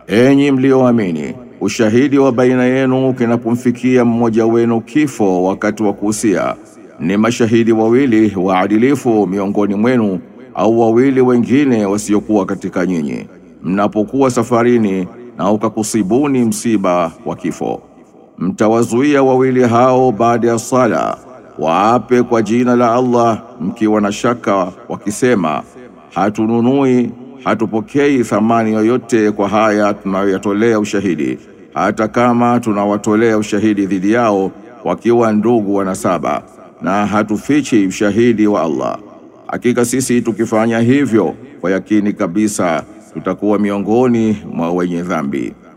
Enyi mlioamini, ushahidi wa baina yenu kinapomfikia mmoja wenu kifo wakati wa kuhusia, ni mashahidi wawili waadilifu miongoni mwenu au wawili wengine wasiokuwa katika nyinyi, mnapokuwa safarini na ukakusibuni msiba wa kifo, mtawazuia wawili hao baada ya sala waape kwa jina la Allah mkiwa na shaka, wakisema hatununui hatupokei thamani yoyote kwa haya tunayoyatolea ushahidi, hata kama tunawatolea ushahidi dhidi yao wakiwa ndugu wa nasaba, na hatufichi ushahidi wa Allah. Hakika sisi tukifanya hivyo, kwa yakini kabisa tutakuwa miongoni mwa wenye dhambi.